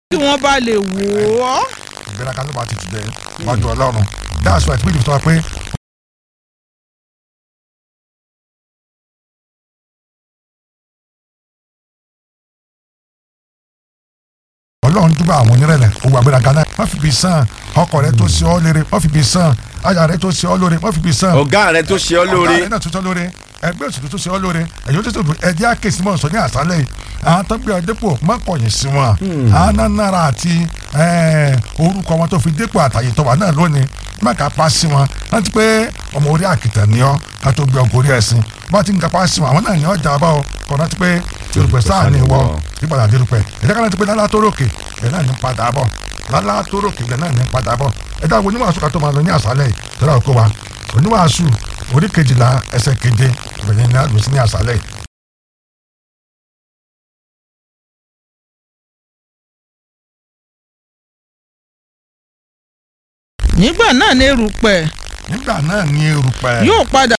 kí wọ́n bá lè wò ó. ìgbéraga ló bá ti ti bẹ wájú ọlọ́run that's why ìpínlẹ̀ tó wá pé ọlọ́run dúpọ̀ àwọn onírẹ̀lẹ̀ owó agbéraga náà wọ́n fi bí sàn ọkọ rẹ tó ṣe ọ́ lére wọ́n fi bí sàn aya rẹ tó ṣe ọ́ lóore wọ́n fi bí sàn ọ̀gá rẹ tó ṣe ọ́ lóore ọ̀gá rẹ náà tó ṣe ọ́ lóore ẹgbẹ́ òṣèlú tó ṣe ọ́ lóore ẹ̀yọ́ tó ṣe ọ́ ẹ̀dí àkèsí mọ̀ sọ ní àṣálẹ̀ yìí àwọn tó gbé ọ dépò má kọ̀yìn sí wọn àwọn náà nára àti orúkọ wọn tó fi dépò àtàyè tó wà náà lónìí má kà pa sí wọn láti pé ọmọ orí àkìtàn ni ọ ká tó gbé ọkọ orí ẹ̀sìn bá ti ń kapa sí wọn àwọn náà ní ọjà bá ọ kọ láti pé yorùbá sáà ní wọ ìpadà dérúpẹ ẹ̀dá kan láti pé lálá tó ròkè ẹ̀ náà ní padà bọ̀ lálá tó ròkè ẹ̀ náà ní padà bọ̀ ẹ̀dá wo oníwàásù ká tó máa lọ ní àṣálẹ̀ yìí tọ́lá òkú wa oníwàásù orí kejìlá ẹsẹ̀ keje ìbẹ̀yẹn ní àlùsí ní àṣálẹ̀ yìí nígbà náà ní erùpẹ̀ nígbà náà ní erùpẹ̀ yóò padà